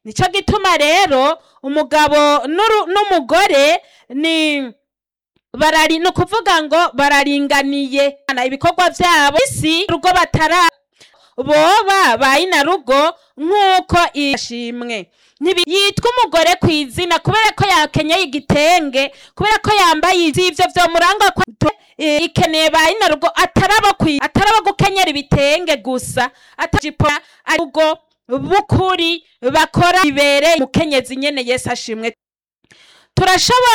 nico gituma rero umugabo n'uru- n'umugore ni barari ni ukuvuga ngo bararinganiye Ana ibikorwa vyabo isi rugo batara boba bayina rugo nk'uko ishimwe Ntibi- yitwa umugore ku izina kubera ko yakenyeye igitenge kubera ko yambaye ivyo vyomuranga ko Eh, ikeneye bayina rugo atarabo kwi atarabo gukenyera ibitenge gusa atajipo arugo bukuri bakora bibereye umukenyezi nyene Yesu ashimwe turashobora